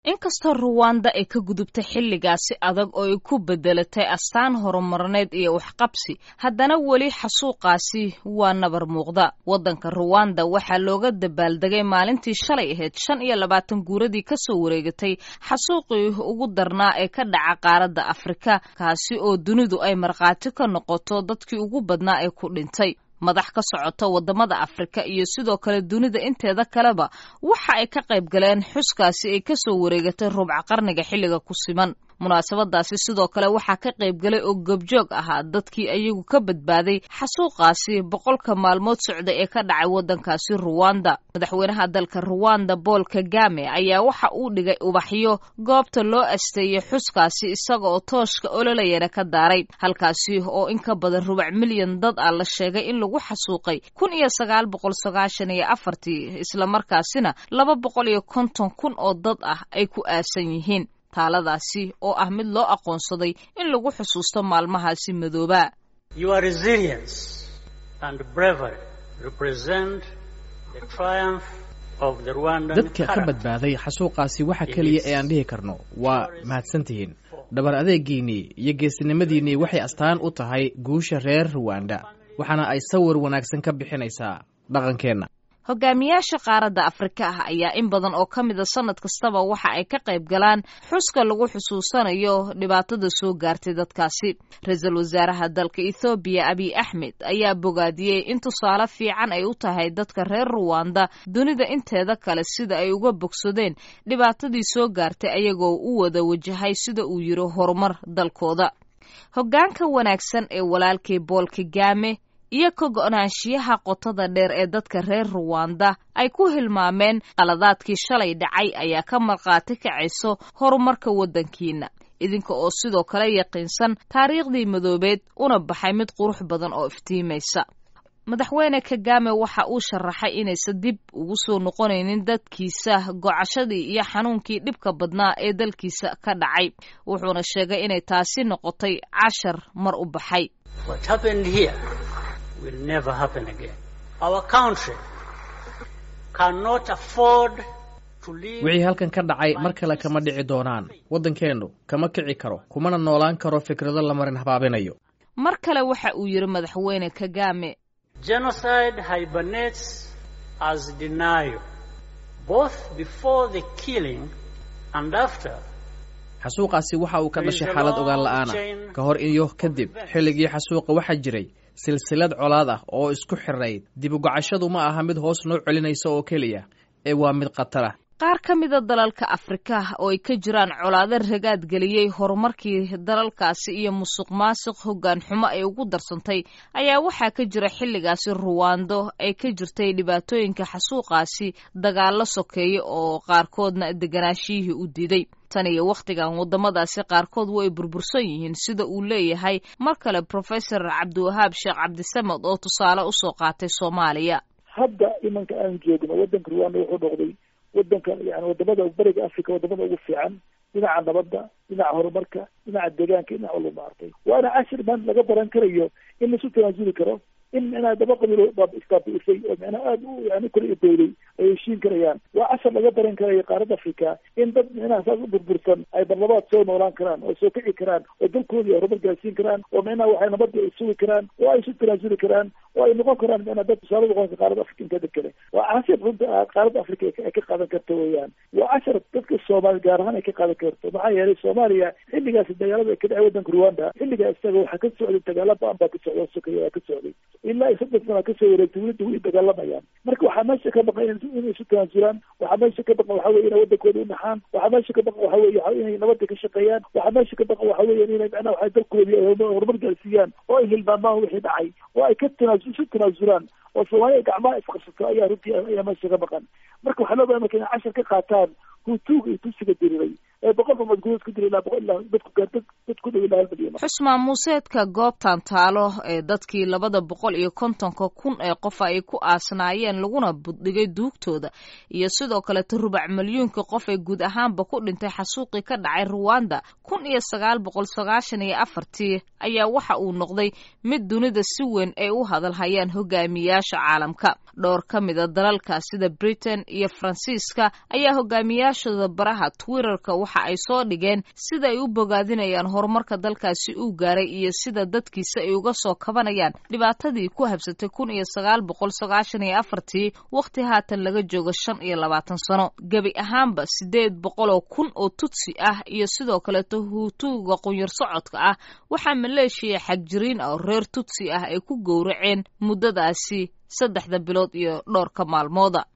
inkastoo ruwanda ay ka gudubtay xilligaasi adag oo ay ku bedelatay astaan horumarneed iyo waxqabsi haddana weli xasuuqaasi waa nabar muuqda waddanka ruwanda waxaa looga dabaaldegay maalintii shalay ahayd shan iyo labaatan guuradii kasoo wareegatay xasuuqii ugu darnaa ee ka dhaca qaaradda afrika kaasi oo dunidu ay markhaati ka noqoto dadkii ugu badnaa ee ku dhintay madax ka socota waddamada afrika iyo sidoo kale dunida inteeda kaleba waxa ay ka qayb galeen xuskaasi ay kasoo wareegatay rubca qarniga xilliga ku siman munaasabadaasi sidoo kale waxaa ka qayb galay oo gobjoog ahaa dadkii ayagu ka badbaaday xasuuqaasi boqolka maalmood socda ee ka dhacay waddankaasi ruwanda madaxweynaha dalka ruwanda bool kagame ayaa waxa uu dhigay ubaxyo goobta loo asteeyey xuskaasi isaga oo tooshka ololayana ka daaray halkaasi oo in ka badan rubac milyan dad ah la sheegay in lagu xasuuqay kun iyo sagaal boqol sagaashan iyo afartii islamarkaasina laba boqol iyo konton kun oo dad ah ay ku aasan yihiin taaladaasi oo ah mid loo aqoonsaday in lagu xusuusto maalmahaasi madooba dadka ka badbaaday xasuuqaasi waxa keliya ee aan dhihi karno waa mahadsantihiin dhabar adeegiinnii iyo geesinimadiinnii waxay astaan u tahay guusha reer ruwanda waxaana ay sawir wanaagsan ka bixinaysaa dhaqankeenna hogaamiyaasha qaaradda afrika ah ayaa in badan oo ka mida sanad kastaba waxa ay ka qayb galaan xuska lagu xusuusanayo dhibaatada soo gaartay dadkaasi ra-iisul wasaaraha dalka ethoobiya abiy axmed ayaa bogaadiyey in tusaale fiican ay u tahay dadka reer ruwanda dunida inteeda kale sida ay uga bogsadeen dhibaatadii soo gaartay ayagoo u wada wajahay sida uu yiri horumar dalkooda hoggaanka wanaagsan ee walaalkii bool kagame iyo ka go-naanshiyaha qotada dheer ee dadka reer ruwanda ay ku hilmaameen qaladaadkii shalay dhacay ayaa ka markhaati kacayso horumarka waddankiina idinka oo sidoo kale yaqiinsan taariikhdii madoobeed una baxay mid qurux badan oo iftiimaysa madaxweyne kagame waxa uu sharaxay inaysan dib ugu soo noqonaynin dadkiisa gocashadii iyo xanuunkii dhibka badnaa ee dalkiisa ka dhacay wuxuuna sheegay inay taasi noqotay cashar mar u baxay wixii halkan ka dhacay mar kale kama dhici doonaan waddankeennu kama kici karo kumana noolaan karo fikrado la marin habaabinayo mar kale waxa uu yidhi madaxweyne kagame genocide hibernates as denial both before the killing and after xasuuqaasi waxa uu ka dhashay xaalad ogaan la'aana ka hor iyo kadib xilligii xasuuqa waxaa jiray silsilad colaad ah oo isku xirayd dib ugacashadu ma aha mid hoos noo celinaysa oo keliya ee waa mid khatar ah qaar ka mida dalalka afrika oo ay ka jiraan colaado ragaad geliyey horumarkii dalalkaasi iyo musuq maasuq hoggaan xumo ay ugu darsantay ayaa waxaa ka jira xilligaasi ruwando ay ka jirtay dhibaatooyinka xasuuqaasi dagaallo sokeeya oo qaarkoodna deganaashiyihii u diiday tan iyo wakhtigan waddamadaasi qaarkood way burbursan yihiin sida uu leeyahay mar kale professor cabdiwahaab sheekh cabdisamed oo tusaale usoo qaatay soomaaliya hadda imanka aan joogno waddanka ruwanda wuxuu noqday waddanka yani wadamada bariga africa wadamada ugu fiican dhinaca nabadda dhinaca horumarka dhinaca deegaanka dhinaca walba maartay waana cashir man laga baran karayo in laisu tanaasuli karo in micnaha daba qabiilo isbaabi'isay oo micnaha aada u yani kor idowday ay heshiin karayaan waa cashar laga baran karayo qaaradda africa in dad micnaha saas u burbursan ay barlabaad soo noolaan karaan oo soo kici karaan oo dalkoodii horumar gaarsiin karaan oo micnaha waxay nabadda ay sugi karaan oo ay isu tanaasuli karaan oo ay noqon karaan micnaha dad tusaale noqonka qaaradda africa inteeda kale waa cashar runta qaaradda africa ay ka qaadan karto weeyaan waa cashar dadka soomaali gaar ahaan ay ka qaadan karto maxaa yeelay soomaaliya xilligaasi dagaalada ka dhacay waddanka ruwanda xilligaa isaga waxaa ka socday dagaala ba-an baa ka socda sokeya waa ka socday ilaa iyo saddex sana kasoo wareegtay welida way dagaalamayaan marka waxaa meesha ka baqan inay isu tanaasulaan waxaa meesha ka baqan waxa weye inay waddankooda u naxaan waxaa meesha ka baqan waxa weye inay nabadda ka shaqeeyaan waxaa meesha ka baqan waxa weya inay macnaha waxay dalkoodii horumar gaarsiiyaan oo ay hilmaamaan wixii dhacay oo ay ka tanaasu isu tanaasulaan oo soomaaliya gacmaha isqabsato ayaa runtii ayaa meesha ka baqan marka waxaa loo bahay marka inay cashar ka qaataan hutuuga iyo tusiga diriray ee boqol rumood gudood ku dila ilaa boqol ilaa dadku dad dad ku dhow ilaa hal milyan xusmaan muuseedka goobtan taalo ee dadkii labada boqol iyo kontonka kun ee qof ay ku aasnaayeen laguna buddhigay duugtooda iyo sidoo kaleto rubac milyuunka qof ee guud ahaanba ku dhintay xasuuqii ka dhacay ruwanda kun iyo sagaal boqol sagaashan iyo afartii ayaa waxa uu noqday mid dunida si weyn ay u hadalhayaan hogaamiyaasha caalamka dhowr ka mida dalalka sida britain iyo faransiiska ayaa hogaamiyaashooda baraha twitterka waxa ay soo dhigeen sida ay u bogaadinayaan horumarka dalkaasi uu gaaray iyo sida dadkiisa ay uga soo kabanayaan dhibaatadii ku habsatay kun iyo sagaal boqol sagaashan iyo afartii wakhti haatan laga joogo shan iyo labaatan sano gebi ahaanba sideed boqoloo kun oo tutsi ah iyo sidoo kaleeto huutuuga qunyar socodka ah waxaa maleeshiya xagjiriin ah oo reer tutsi ah ay ku gowraceen muddadaasi saddexda bilood iyo dhowrka maalmooda